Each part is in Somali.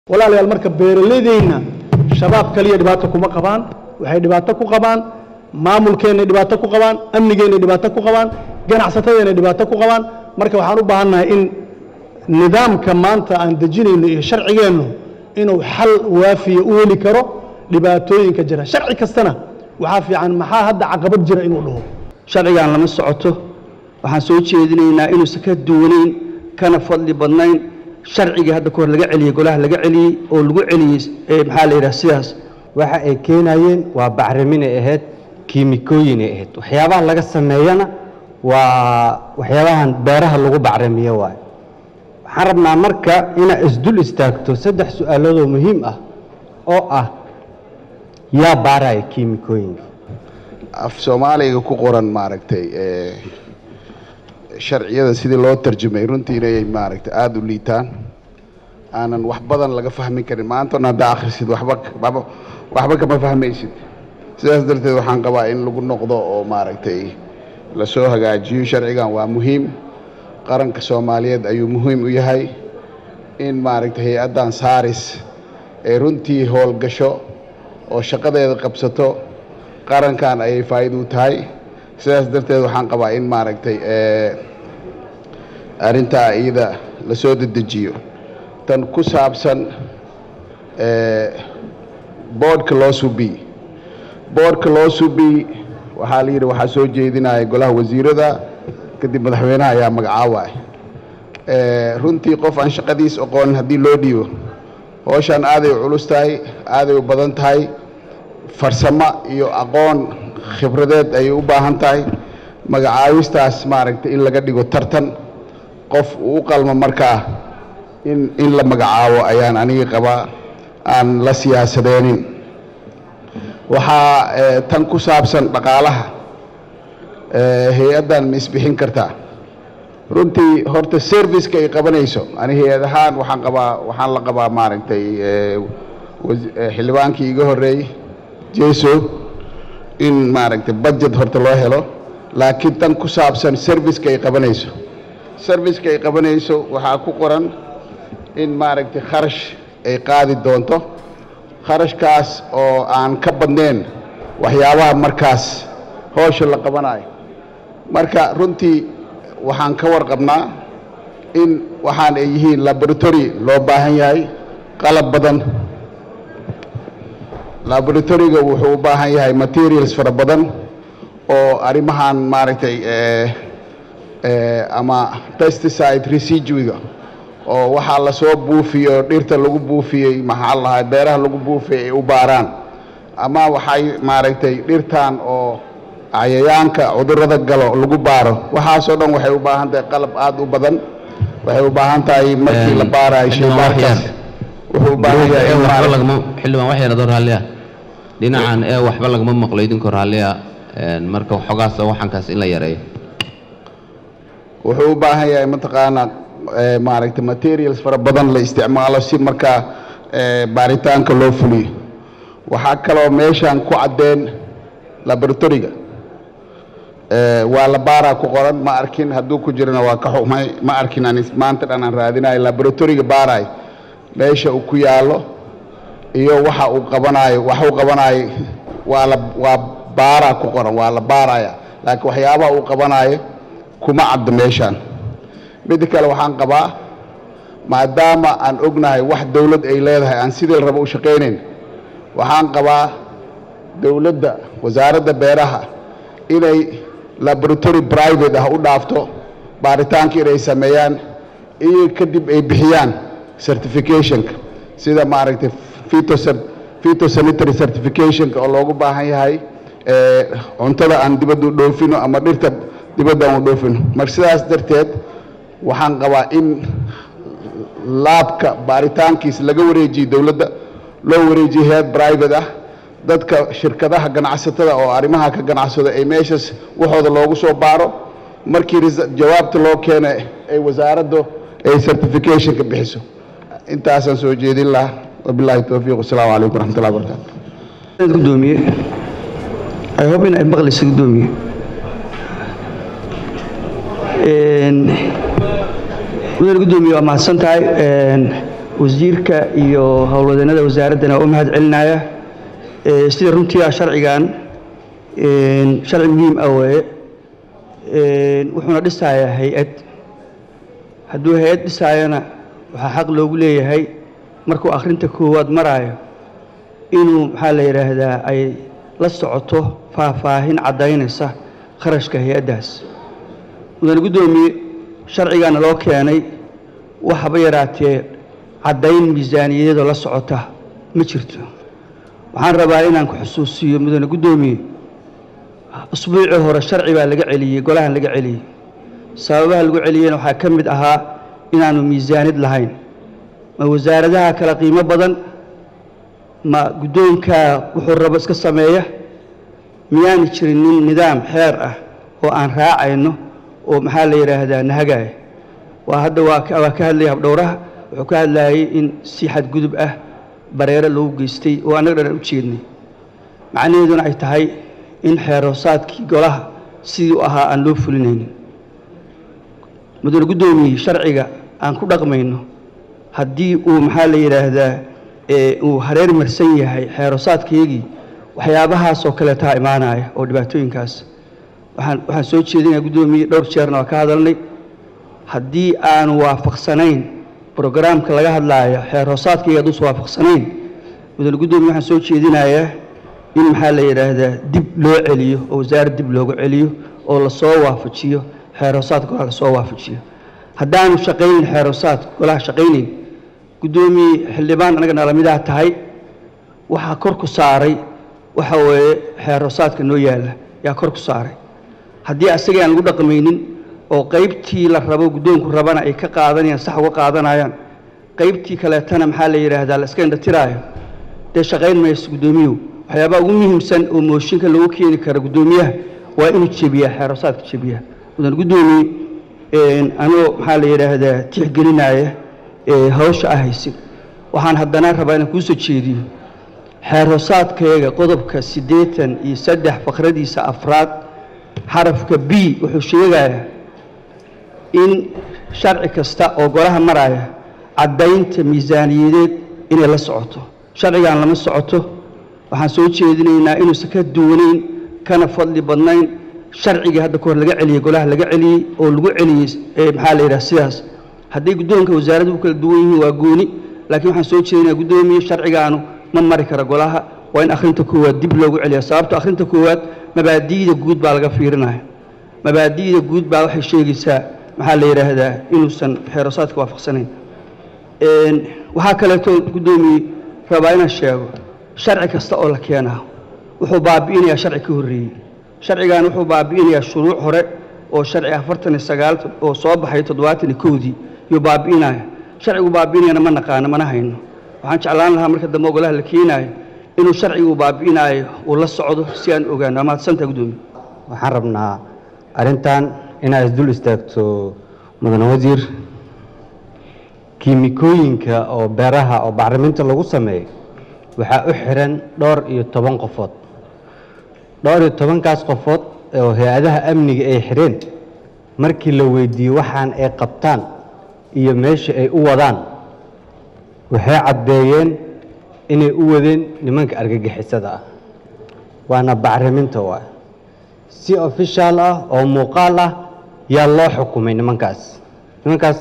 walaalayaal marka beeralaydeyna shabaab kaliya dhibaato kuma qabaan waxay dhibaato ku qabaan maamulkeennay dhibaato ku qabaan amnigeennay dhibaato ku qabaan ganacsatadeennay dhibaato ku qabaan marka waxaan u baahannahay in nidaamka maanta aan dejinayno iyo sharcigeennu inuu xal waafiya u heli karo dhibaatooyinka jira sharci kastana waxaa fiican maxaa hadda caqabad jira inuu dhaho sharcigan lama socoto waxaan soo jeedinaynaa inuusan ka duwanayn kana fadli badnayn sharcigii hadda kahor laga celiyey golaha laga celiyey oo lagu celiyey ee maxaa la yidhaha sidaas waxa ay keenayeen waa bacriminay ahayd kiimikooyinay ahayd waxyaabaha laga sameeyana waa waxyaabahan beeraha lagu bacrimiyo waayo waxaan rabnaa marka inaad isdul istaagto saddex su-aaloodoo muhiim ah oo ah yaa baaraya kiimikooyinka af soomaaliga ku qoran maaragtay ee, sharciyada sidii loo tarjumay runtii inay maaragtay aada u liitaan aanan wax badan laga fahmin karin maantana haddaa akhrisid waxba waxba waxba kama fahmaysid sidaas darteed waxaan qabaa in lagu noqdo oo maaragtay lasoo hagaajiyo sharcigan waa muhiim qaranka soomaaliyeed ayuu muhiim u yahay in maaragtay hay-addan saaris ay runtii howlgasho oo shaqadeeda qabsato qarankan ayay faa'iido u tahay sidaas darteed waxaan qabaa in maaragtay ee, arrintaa iyada lasoo dedejiyo tan ku saabsan ee, boodhka loo subi boodhka loo subi waxaa la yidhi waxaa soo jeedinaya golaha wasiirada kadib madaxweynaha ayaa magacaawaya ee, runtii qof aan shaqadiis aqoonin haddii loo dhiibo howshaan aaday u culus tahay aaday u badan tahay farsamo iyo aqoon khibradeed ayay u baahan tahay magacaawistaas maaragtay in laga dhigo tartan qof uu u qalmo markaa in in la magacaabo ayaan aniga qabaa aan la siyaasadeenin waxaa ee, tan ku saabsan dhaqaalaha ee, hay-addan ma isbixin kartaa runtii horta serviceka ay qabanayso ani hay-ad ahaan waxaan qabaa waxaan la qabaa maaragtay ee, was- ee, xildhibaankii iga horreeyey jeso in maaragtay budget horta loo helo laakiin tan ku saabsan serviceka ay qabanayso serviceka ay qabanayso waxaa ku qoran in maaragtay kharash ay qaadi doonto kharashkaas oo aan ka badnayn waxyaabaha markaas howsha la qabanayo marka runtii waxaan ka warqabnaa in waxaan ay yihiin laboratory loo baahan yahay qalab badan laboratoriga wuxuu u baahan yahay materials fara badan oo arrimahan maaragtay ee, ee, ama pesticide residuiga oo waxaa lasoo buufiyo dhirta lagu buufiyey maxaa la lahaa beeraha lagu buufiyey ay u baaraan ama waxay maaragtay dhirtan oo cayayaanka cudurrada galo lagu baaro waxaasoo dhan waxay u baahan tahay qalab aada u badan waxay u baahan tahay markii la baarayo shaybaarkaas wuxuu u baahan yahay in waxba maaragtay- lagama xildhibaan wax yar adoo raalli ah dhinacan ee waxba lagama maqlo idinkoo raalli ah een, marka waxoogaas waxankaas in la yareeyo wuxuu u baahan yahay mataqaanaa ee, maaragtay materials fara badan la isticmaalo si markaa ee, baaritaanka loo fuliyo waxaa kaloo meeshan ku caddeen laboratoriga ee, waa la baaraa ku qoran ma arkin hadduu ku jirana waa ka xumay ma arkin ani maanta dhan aan raadinayo laboratoriga baaraay meesha uu ku yaallo iyo waxa uu qabanayo waxa uu qabanayo waa la waa baaraa ku qoran waa la baaraya laakiin waxyaabaha uu qabanayo kuma caddo meeshaan midda kale waxaan qabaa maadaama aan ognahay wax dowlad ay leedahay aan sidii la rabo u shaqaynayn waxaan qabaa dowladda wasaaradda beeraha inay laboratory private ah u dhaafto baaritaanka inay sameeyaan iyo kadib ay bixiyaan certificationka sida maaragtay phytosan- phytosanitary certificationka oo loogu baahan yahay ee, cuntada aan dibadda u dhoofino ama dhirta dibadda aan u dhoofino marka sidaas darteed waxaan qabaa in laabka baaritaankiisa laga wareejiyo dowladda loo wareejiyo hay-ad private ah dadka shirkadaha ganacsatada oo arrimaha ka ganacsada ay meeshaas waxooda loogu soo baaro markii resa- jawaabta loo keena ay wasaaraddu ay certificationka bixiso intaasaan soo jeedin lahaa wabilaahi towfiiq wasalaamu calaykum waraxmatullahi wabarakaatu gudoomiye I hope in ay maqlayso gudoomiye Een, mudane gudoomiye waa mahadsan tahay Een, wasiirka iyo howlwadeennada wasaaraddana waa u mahad celinaya Ee, sida runtii ah sharcigan een, sharci muhiim ah weeye Een, wuxuuna dhisayaa hay-ad hadduu hay-ad dhisaayana waxaa xaq loogu leeyahay markuu akhrinta koowaad maraayo inuu maxaa la yidhaahdaa ay la socoto faahfaahin caddaynaysa kharashka hay-addaas mudane guddoomiye sharcigaana loo keenay waxaba yaraatee caddayn miisaaniyadoo la socota ma jirto waxaan rabaa inaan ku xusuusiyo mudane guddoomiye usbuucii hore sharci baa laga celiyey golahan laga celiyey sababaha lagu celiyeyna waxaa ka mid ahaa inaanu miisaanid lahayn ma wasaaradaha kala qiimo badan ma guddoonkaa wuxuu rabo iska sameeya miyaanu jirin nin nidaam xeer ah oo aan raacayno oo maxaa la yidhaahdaa nahagaaya waa hadda waa ka waa ka hadlaya habdhowraha wuxuu ka hadlayay in si xadgudub ah bareero loogu geystay oo annaga dhan u jeednay macnaheeduna ay tahay in xeeroosaadkii golaha sidii u ahaa aan loo fulinaynin mudane guddoomiye sharciga aan ku dhaqmayno haddii uu maxaa la yidhaahdaa ee uu hareer marsan yahay xeeroosaadkaygii waxyaabahaasoo kaleetaa imaanaya oo dhibaatooyinkaas waxaan waxaan soo jeedinaya guddoomiye dhowr jeerna waa ka hadalnay haddii aanu waafaqsanayn brograamka laga hadlaayo xeer hoosaadkayga hadduusan waafaqsanayn mudane guddoomiye waxaan soo jeedinayaa in maxaa la yidhaahdaa dib loo celiyo oo wasaarad dib loogu celiyo oo lasoo waafajiyo xeer hoosaadka golaha lasoo waafajiyo haddaanu shaqaynin xeer hoosaadka golaha shaqaynayn guddoomiye xildhibaan anaga nalamidaa tahay waxaa kor ku saaray waxa weeye xeer hoosaadka noo yaalla yaa kor ku saaray haddii asagii aan lagu dhaqmaynin oo qaybtii la rabo guddoonku rabana ay ka qaadanayaan sax uga qaadanayaan qaybtii kaleetana maxaa la yidhaahdaa la iska indhatiraayo dee shaqayn mayso guddoomiyow waxyaabaha ugu muhiimsan oo mooshinka lagu keeni kara guddoomiyaha waa inuu jebiyaa xeerosaadka jebiyaa mudan guddoomiye anoo maxaa la yidhaahdaa tixgelinaya ee hawsha ah haysin waxaan haddana rabaa inaan kuu soo jeediyo xeeroosaadkayaga qodobka siddeetan iyo saddex faqradiisa afraad xarafka b wuxuu sheegayaa in sharci kasta oo golaha maraya caddaynta miisaaniyadeed inay la socoto sharcigan lama socoto waxaan soo jeedinaynaa inuusan ka duwanayn kana fadli badnayn sharcigii hadda kahor laga celiyey golaha laga celiyey oo lagu celiyey ee maxaa la yidhaha sidaas hadday guddoonka wasaaraddu u kala duwan yihiin waa gooni laakiin waxaan soo jeedinayaa guddoomiye sharcigaanu ma mari kara golaha waa in akhrinta koowaad dib loogu celiya sababto akhrinta koowaad mabaadi'da guud baa laga fiirinaya mabaadi'da guud baa waxay sheegaysaa maxaa la yidhaahdaa inuusan xeerosaadka waafaqsanayn waxaa kaleeto guddoomiye rabaa inaan sheego sharci kasta oo la keenaa wuxuu baabi'inayaa sharci ka horreeyey sharcigan wuxuu baabi'inayaa shuruuc hore oo sharci afartan iyo sagaal oo soo baxay toddobaatan iyo kowdii yuu baabi'inaya sharcigu baabi'inayana ma naqaano mana hayno waxaan jeclaan lahaa marka dambe ogolaha la keenaayo inuu sharcigu baabi'inaayo uu la socdo si aan ogaano waa mahadsantaha guddoomiye waxaan rabnaa arrintan inaad isdul istaagto mudane wasiir kiimikooyinka oo beeraha oo bacriminta lagu sameeyo waxaa u xiran dhowr iyo toban qofood dhowr iyo tobankaas qofood oo hay-adaha amniga ay xireen markii la weydiiyey waxaan ay qabtaan iyo meesha ay u wadaan waxay caddeeyeen inay u wadeen nimanka argagixisada ah waana bacriminta waay si official ah oo muuqaal ah yaa loo xukumay nimankaas nimankaas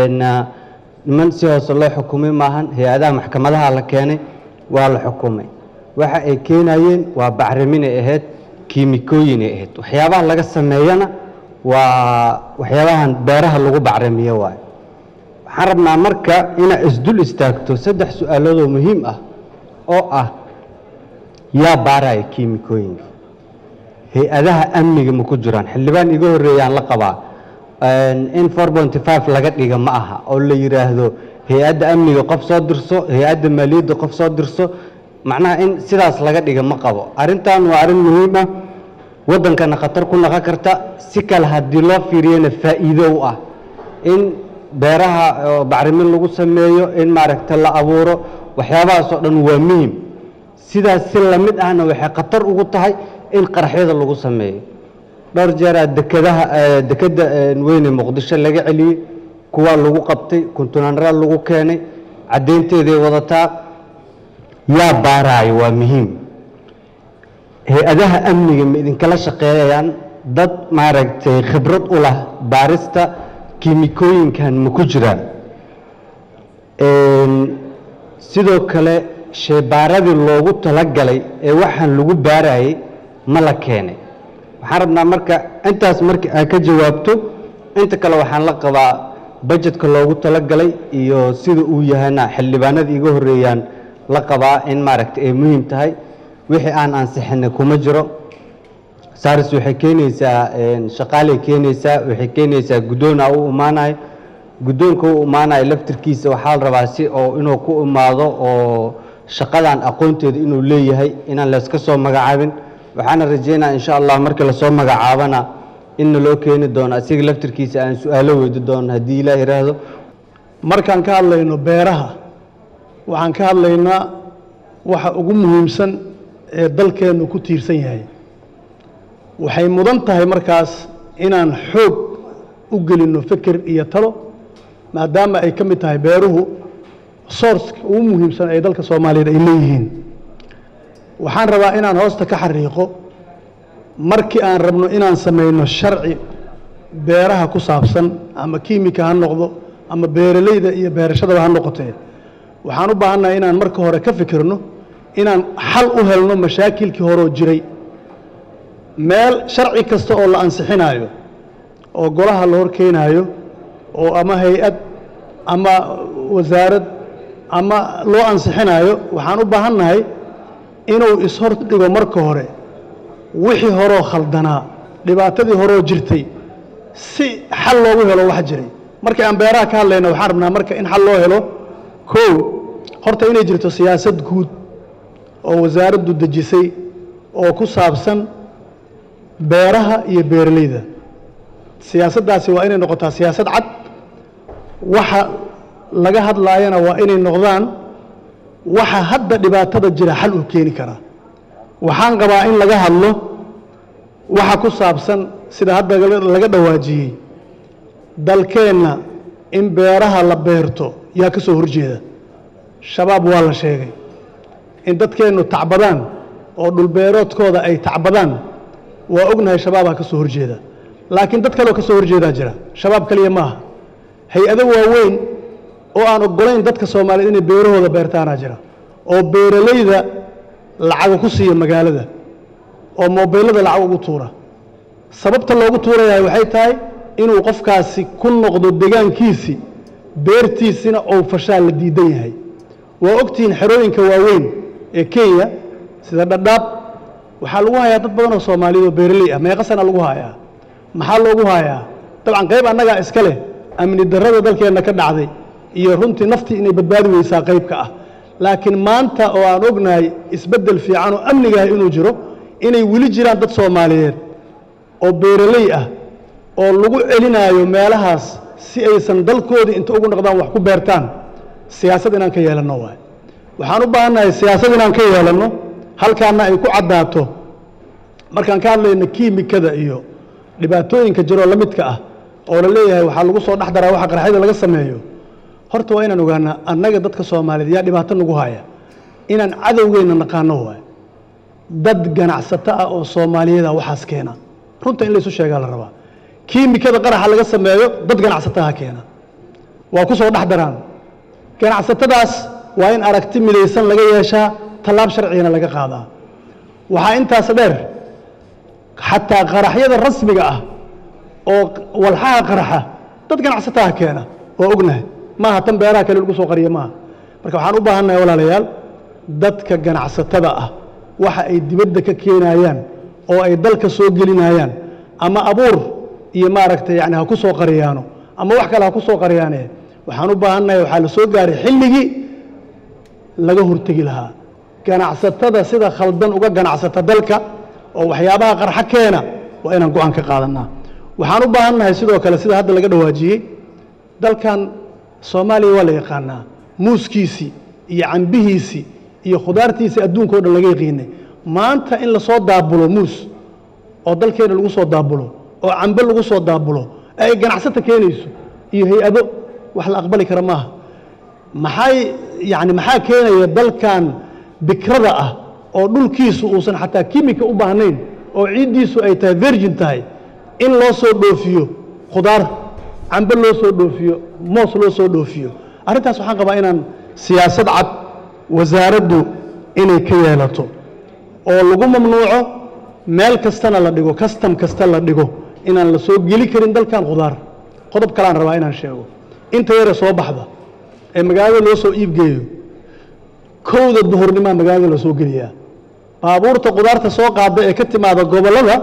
niman si hoose loo xukumay maahan hay-adaha maxkamadaha la keenay waa la xukumay waxa ay keenayeen waa bacriminay ahayd kiimikooyinay ahayd waxyaabaha laga sameeyana waa waxyaabahan beeraha lagu bacrimiyo waay waxaan rabnaa marka inaad isdul istaagto saddex su-aaloodoo muhiim ah oo ah yaa baaraya kiimikooyinka hay-adaha amniga ma ku jiraan xildhibaan iga horreeyaan la qabaa in four ponty five laga dhiga ma aha oo la yidhaahdo hay-adda amniga qof soo dirso hay-adda maaliyadda qof soo dirso macnaha in sidaas laga dhiga ma qabo arrintan waa arrin muhiim ah waddankana khatar ku noqon karta si kale haddii loo fiiriyana faa'iido u ah in beeraha oo bacrimin lagu sameeyo in maaragta la abuuro waxyaabahaas oo dhan waa muhim sidaas si lamid ahna waxay khatar ugu tahay in qaraxyada lagu sameeyo dhowr jeeraa dekadaha dekedda weyne muqdisho laga celiyey kuwaa lagu qabtay kuntunaanraa lagu keenay caddaynteeday wadataa yaa baaraayo waa muhiim hay-adaha amniga ma idinkala shaqeeyayaan dad maaragtay khibrad u lah baarista kiimikooyinkan ma ku jiraan sidoo kale sheebaaradii loogu talagalay ee waxaan lagu baarayay ma la keenay waxaan rabnaa marka intaas marka aad ka jawaabto inta kale waxaan la qabaa bajetka loogu talagalay iyo sida uu yahayna xildhibaanada iga horeeyaan la qabaa in maaragtay ay muhiim tahay wixii aan ansixinay kuma jiro saaris waxay keenaysaa shaqaalay keenaysaa waxay keenaysaa guddoona u imaanayo guddoonka u imaanayo laftirkiisa waxaa la rabaa si oo inuu ku imaado oo shaqadan aqoonteeda inuu leeyahay inaan layska soo magacaabin waxaana rajeynaya insha allah markii lasoo magacaabana inna loo keeni doono asiga laftirkiisa aan su-aalo weydi doono haddii ilaah yidhaahdo markaan ka hadlayno beeraha waxaan ka hadlaynaa waxa ugu muhiimsan ee dalkeennu ku tiirsan yahay waxay mudan tahay markaas inaan xoog u gelinno fikir iyo talo maadaama ay ka mid tahay beeruhu sourceka ugu muhiimsan ee dalka soomaaliyeed ay leeyihiin waxaan rabaa inaan hoosta ka xariiqo markii aan rabno inaan samayno sharci beeraha ku saabsan ama kiimika ha noqdo ama beeralayda iyo beerashadaba ha noqotee waxaan u baahannahay inaan marka hore ka fikirno inaan xal u helno mashaakilkii horoo jiray meel sharci kasta oo la ansixinaayo oo golaha la hor keenaayo oo ama hay-ad ama wasaarad ama loo ansixinaayo waxaan u baahannahay inuu ishor dhigo marka hore wixii horoo khaldanaa dhibaatadii horoo jirtay si xal loogu helo wax jiray markii aan beeraha ka hadlayna waxaan rabnaa marka in xal loo helo kow horta inay jirto siyaasad guud oo wasaaraddu dejisay oo ku saabsan beeraha iyo beeralayda siyaasaddaasi waa inay noqotaa siyaasad cad waxa laga hadlaayana waa inay noqdaan waxa hadda dhibaatada jira xal uu keeni karaa waxaan qabaa in laga hadlo waxa ku saabsan sida hadda laga dhawaajiyey dalkeenna in beeraha la beerto yaa ka soo horjeeda shabaab waa la sheegay in dadkeennu tacbadaan oo dhulbeeroodkooda ay tacbadaan waa ognahay shabaabaa ka soo horjeeda laakiin dad kaleoo ka soo horjeedaa jira shabaab keliya maaha hay-ado waaweyn oo aan oggolayn dadka soomaaliyeed inay beerahooda beertaanaa jira oo beeralayda lacaga ku siiya magaalada oo moobeylada lacag ugu tuura sababta loogu tuurayahay waxay tahay inuu qofkaasi ku noqdo degaankiisii beertiisina ou fashaal la diidan yahay waa ogtihiin xerooyinka waaweyn ee kenya sida dhadhaab waxaa lagu hayaa dad badan oo soomaaliyeed oo beeraley ah meeqa sana lagu hayaa maxaa loogu hayaa dabcan qayb annagaa iska leh amni darrada dalkeenna ka dhacday iyo runtii naftii inay badbaadi weysaa qaybka ah laakiin maanta oo aan ognahay isbeddel fiican oo amnigaah inuu jiro inay weli jiraan dad soomaaliyeed oo beeraley ah oo lagu celinaayo meelahaas si aysan dalkoodii inta ugu noqdaan wax ku beertaan siyaasad inaan ka yeelanno waay waxaan u baahannahay siyaasad inaan ka yeelanno halkaana ay ku caddaato markaan ka hadlayno kiimikada iyo dhibaatooyinka jiroo la midka ah oo la leeyahay waxaa lagu soo dhex daraa waxa qarxyada laga sameeyo horta waa inaan ogaanaa annaga dadka soomaaliyeed yaa dhibaato nagu haya inaan cadowgeenna naqaano waay dad ganacsato ah oo soomaaliyeeda waxaas keena runta in laysu sheegaa la rabaa kiimikada qaraxa laga sameeyo dad ganacsataha keena waa ku soo dhex daraan ganacsatadaas waa in aragti midaysan laga yeeshaa tallaab sharcigana laga qaadaa waxaa intaas dheer xataa qaraxyada rasmiga ah oo walxaha qaraxa dad ganacsataha keena waa ognahay maaha tan beeraha kale lagu soo qariya maaha marka waxaan u baahannahay walaalayaal dadka ganacsatada ah waxa ay dibadda ka keenayaan oo ay dalka soo gelinayaan ama abuur iyo maaragtay yani ha ku soo qariyaano ama wax kale ha ku soo qariyaane waxaan u baahannahay waxaa la soo gaaray xilligii laga hortegi lahaa ganacsatada sida khaldan uga ganacsata dalka oo waxyaabaha qarxo keena waa inaan go-aan ka qaadanaa waxaan u baahannahay sidoo kale sida hadda laga dhawaajiyey dalkan soomaaliya waa la yaqaanaa muuskiisii iyo cambihiisii iyo khudaartiisii adduunka o dhan laga yaqiinay maanta in lasoo daabulo muus oo dalkeena lagu soo daabulo oo cambe lagu soo daabulo ee ay ganacsata keenayso iyo hay-ado wax la aqbali kara maaha maxay yani maxaa keenaya dalkan bikrada ah oo dhulkiisu uusan xataa kimika u baahnayn oo ciiddiisu ay tahay virgin tahay in loo soo dhoofiyo khudaar cambe loo soo dhoofiyo moos loo soo dhoofiyo arrintaas waxaan qabaa inaan siyaasad cad wasaaraddu inay ka yeelato oo lagu mamnuuco meel kastana la dhigo kastam kasta la dhigo inaan la soo geli karin dalkan khudaar qodob kaleaan rabaa inaan sheego inta yare soo baxda ee magaalada loo soo iibgeeyo kowda duhurnimaa magaalada la soo geliyaa baabuurta khudaarta soo qaada ee ka timaada gobollada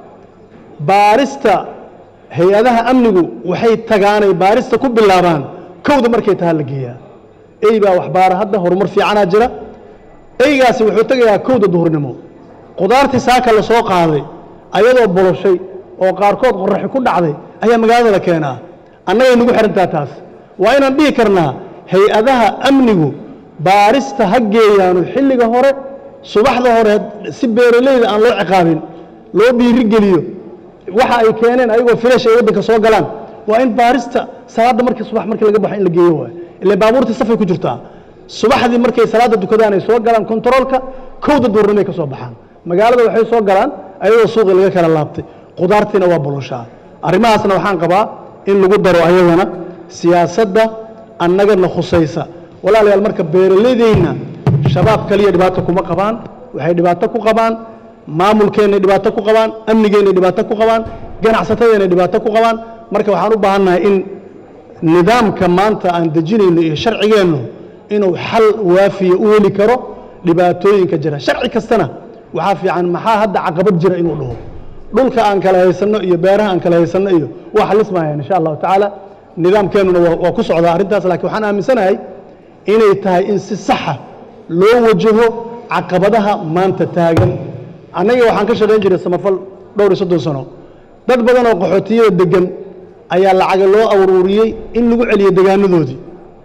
baarista hay-adaha amnigu waxay tagaanay baarista ku bilaabaan kowda markay tahaa la geeyaa ey baa waxbaara hadda horumar fiicanaa jira eygaasi wuxuu tegayaa kowda duhurnimo khudaartii saaka la soo qaaday ayadoo boloshay oo qaarkood qoraxi ku dhacday ayaa magaalada la keenaa annagay nagu xihantaa taas waa inaan dhihi karnaa hay-adaha amnigu baarista ha geeyaanu xilliga hore subaxda hore si beeraleyda aan loo ciqaabin loo dhiiri geliyo waxa ay keeneen ayagoo filash ay waddanka soo galaan waa in baarista salaadda markii subax markii laga baxo in la geeyo waay ile baabuurtii safay ku jirtaa subaxdii markay salaadda dukadaan ay soo galaan kontaroolka kowda duurnimay ka soo baxaan magaalada waxay soo galaan ayadoo suuqii laga kala laabtay khudaartiina waa boloshaa arrimahaasna waxaan qabaa in lagu daro ayadana siyaasadda annagana khusaysa walaalayaal marka beeralaydeyna shabaab kaliya dhibaato kuma qabaan waxay dhibaato ku qabaan maamulkeennay dhibaato ku qabaan amnigeennay dhibaato ku qabaan ganacsatadeennay dhibaato ku qabaan marka waxaan u baahannahay in nidaamka maanta aan dejinayno iyo sharcigeennu inuu xal waafiya u heli karo dhibaatooyinka jira sharci kastana waxaa fiican maxaa hadda caqabad jira inuu dhaho dhulka aan kala haysanno iyo beeraha aan kala haysanno iyo waa xalismayaan insha allahu tacaala nidaamkeennuna waa waa ku socdaa arrintaas laakiin waxaan aaminsanahay inay tahay in si saxa loo wajaho caqabadaha maanta taagan annaga waxaan ka shaqayn jiray samafal dhowr iyo soddon sano dad badan oo qaxootiyada degan ayaa lacaga loo aruuriyey in lagu celiyo degaanadoodii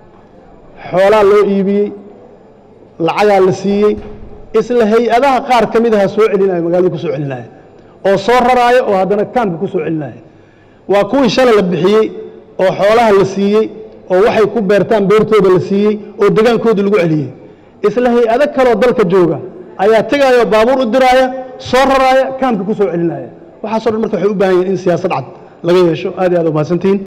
xoolaa loo iibiyey lacagaa la siiyey isla hay-adaha qaar ka mid aha soo celinaya magaalada ku soo celinaya oo soo raraaya oo haddana kaamka ku soo celinaya waa kuwii shalay la bixiyey oo xoolaha la siiyey oo waxay ku beertaan beertooda la siiyey oo degaankoodii lagu celiyey isla hay-ado kaleoo dalka jooga ayaa tegaya oo baabuur u diraaya soo raraaya kaamka ku soo celinaya waxaaso dhan marka waxay u baahan yihin in siyaasad cad laga yeesho aad iyo aad u mahadsantihiin